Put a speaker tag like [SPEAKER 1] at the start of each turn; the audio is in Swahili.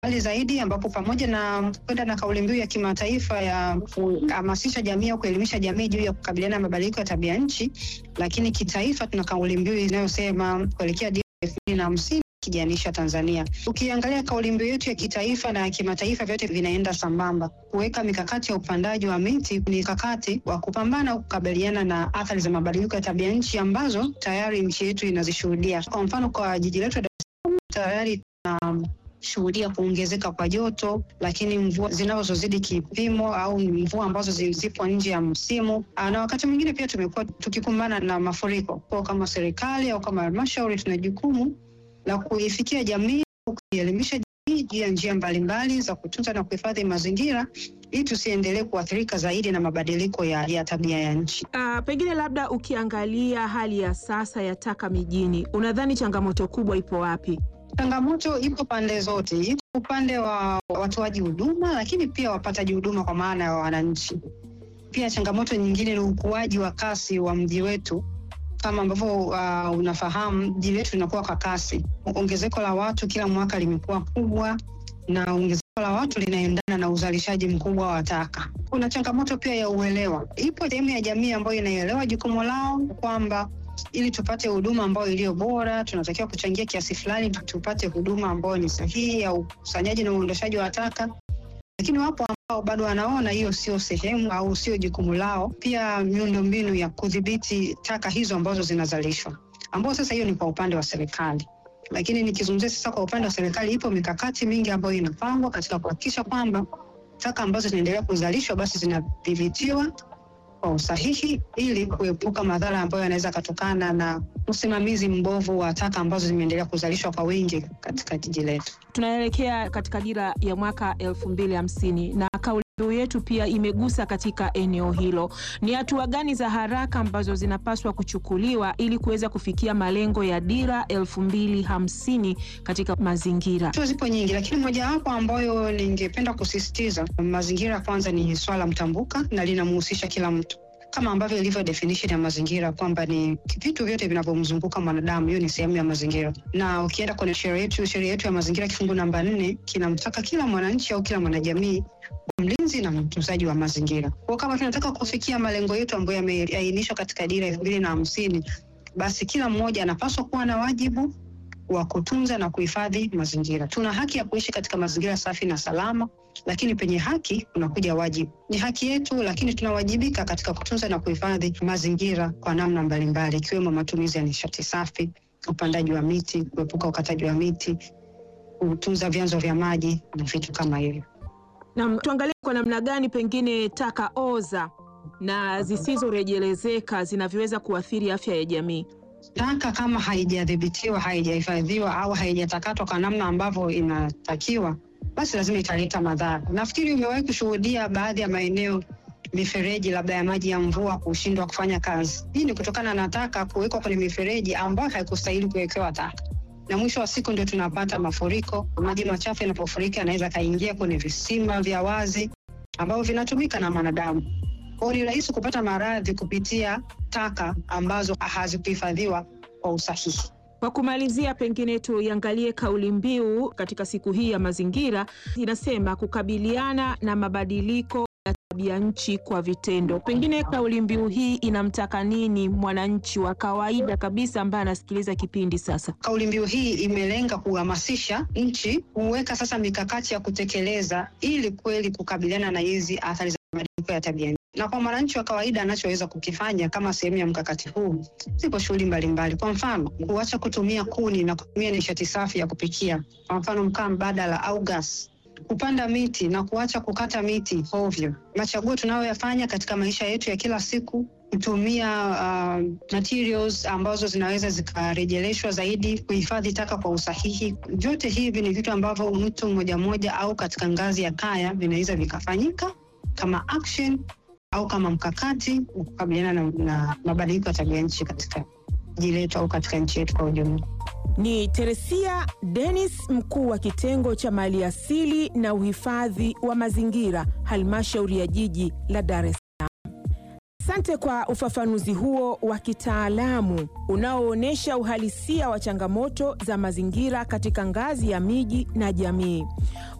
[SPEAKER 1] mbali zaidi, ambapo pamoja na kwenda na kauli mbiu ya kimataifa ya kuhamasisha jamii au kuelimisha jamii juu ya kukabiliana na mabadiliko ya tabia nchi, lakini kitaifa tuna kauli mbiu inayosema kuelekea dira elfu mbili na hamsini kijanisha Tanzania. Ukiangalia kauli mbiu yetu ya kitaifa na ya kimataifa, vyote vinaenda sambamba, kuweka mikakati ya upandaji wa miti, ni mikakati wa kupambana au kukabiliana na athari za mabadiliko ya tabia nchi ambazo tayari nchi yetu inazishuhudia. Kwa mfano, kwa jiji letu la Dar es Salaam tayari tunashuhudia kuongezeka kwa joto, lakini mvua zinazozidi kipimo au mvua ambazo zipo nje ya msimu, na wakati mwingine pia tumekuwa tukikumbana na mafuriko. Kwa kama serikali au kama halmashauri tuna jukumu la kuifikia jamii, kuielimisha jamii juu ya njia mbalimbali za kutunza na kuhifadhi mazingira ili tusiendelee kuathirika zaidi na mabadiliko ya, ya tabia ya nchi.
[SPEAKER 2] Uh, pengine labda ukiangalia hali ya sasa ya taka mijini, unadhani changamoto kubwa ipo wapi?
[SPEAKER 1] Changamoto ipo pande zote, ipo upande wa watoaji huduma, lakini pia wapataji huduma kwa maana ya wananchi. Pia changamoto nyingine ni ukuaji wa kasi wa mji wetu kama ambavyo uh, unafahamu mji wetu linakuwa kwa kasi. Ongezeko la watu kila mwaka limekuwa kubwa, na ongezeko la watu linaendana na uzalishaji mkubwa wa taka. Kuna changamoto pia ya uelewa. Ipo sehemu ya jamii ambayo inaelewa jukumu lao kwamba ili tupate huduma ambayo iliyo bora, tunatakiwa kuchangia kiasi fulani tupate huduma ambayo ni sahihi ya ukusanyaji na uondoshaji wa taka, lakini wapo ambao bado wanaona hiyo sio sehemu au sio jukumu lao. Pia miundombinu ya kudhibiti taka hizo ambazo zinazalishwa, ambao sasa hiyo ni kwa upande wa serikali. Lakini nikizungumzia sasa kwa upande wa serikali, ipo mikakati mingi ambayo inapangwa katika kuhakikisha kwamba taka ambazo zinaendelea kuzalishwa basi zinadhibitiwa kwa usahihi ili kuepuka madhara ambayo yanaweza kutokana na usimamizi mbovu wa taka ambazo zimeendelea kuzalishwa kwa wingi katika jiji letu.
[SPEAKER 2] Tunaelekea katika dira ya mwaka elfu mbili hamsini na kauli mbiu yetu pia imegusa katika eneo hilo. Ni hatua gani za haraka ambazo zinapaswa kuchukuliwa ili kuweza kufikia malengo ya dira elfu mbili hamsini katika mazingira?
[SPEAKER 1] Hatua zipo nyingi, lakini mojawapo ambayo ningependa kusisitiza, mazingira kwanza ni swala mtambuka na linamhusisha kila mtu kama ambavyo ilivyo definition ya mazingira kwamba ni vitu vyote vinavyomzunguka mwanadamu, hiyo ni sehemu ya mazingira. Na ukienda kwenye sheria yetu, sheria yetu ya mazingira kifungu namba nne kinamtaka kila mwananchi au kila mwanajamii mlinzi na mtunzaji wa mazingira. Kwa kama tunataka kufikia malengo yetu ambayo yameainishwa katika dira elfu mbili na hamsini, basi kila mmoja anapaswa kuwa na wajibu wa kutunza na kuhifadhi mazingira. Tuna haki ya kuishi katika mazingira safi na salama, lakini penye haki unakuja wajibu. Ni haki yetu, lakini tunawajibika katika kutunza na kuhifadhi mazingira kwa namna mbalimbali, ikiwemo matumizi ya nishati safi, upandaji wa miti, kuepuka ukataji wa miti, kutunza vyanzo vya maji na vitu kama hivyo.
[SPEAKER 2] Na tuangalie kwa namna gani pengine taka oza na zisizorejelezeka zinavyoweza kuathiri afya ya jamii.
[SPEAKER 1] Taka kama haijadhibitiwa, haijahifadhiwa au haijatakatwa kwa namna ambavyo inatakiwa, basi lazima italeta madhara. Nafikiri umewahi kushuhudia baadhi ya maeneo mifereji labda ya maji ya mvua kushindwa kufanya kazi. Hii ni kutokana na taka kuwekwa kwenye mifereji ambayo haikustahili kuwekewa taka, na mwisho wa siku ndio tunapata mafuriko. Maji machafu yanapofurika yanaweza kaingia kwenye visima vya wazi ambavyo vinatumika na mwanadamu. Kwa hiyo ni rahisi kupata maradhi kupitia taka ambazo hazikuhifadhiwa kwa usahihi.
[SPEAKER 2] Kwa kumalizia, pengine tuiangalie kauli mbiu katika siku hii ya mazingira, inasema kukabiliana na mabadiliko ya tabia nchi kwa vitendo. Pengine kauli mbiu hii inamtaka nini mwananchi wa kawaida kabisa ambaye anasikiliza kipindi sasa?
[SPEAKER 1] Kauli mbiu hii imelenga kuhamasisha nchi kuweka sasa mikakati ya kutekeleza ili kweli kukabiliana na hizi athari za mabadiliko ya tabia nchi na kwa mwananchi wa kawaida anachoweza kukifanya kama sehemu ya mkakati huu, zipo shughuli mbalimbali. Kwa mfano, kuacha kutumia kuni na kutumia nishati safi ya kupikia, kwa mfano mkaa mbadala au gas, kupanda miti na kuacha kukata miti ovyo. Machaguo tunayoyafanya katika maisha yetu ya kila siku, kutumia uh, materials ambazo zinaweza zikarejeleshwa zaidi, kuhifadhi taka kwa usahihi. Vyote hivi ni vitu ambavyo mtu mmoja mmoja au katika ngazi ya kaya vinaweza vikafanyika kama action au kama mkakati wa kukabiliana na, na mabadiliko ya tabia nchi katika jiji letu au katika nchi yetu kwa ujumla.
[SPEAKER 2] Ni Teresia Dennis, mkuu wa kitengo cha maliasili na uhifadhi wa mazingira, halmashauri ya jiji la Dar es Salaam. Asante kwa ufafanuzi huo wa kitaalamu unaoonyesha uhalisia wa changamoto za mazingira katika ngazi ya miji na jamii.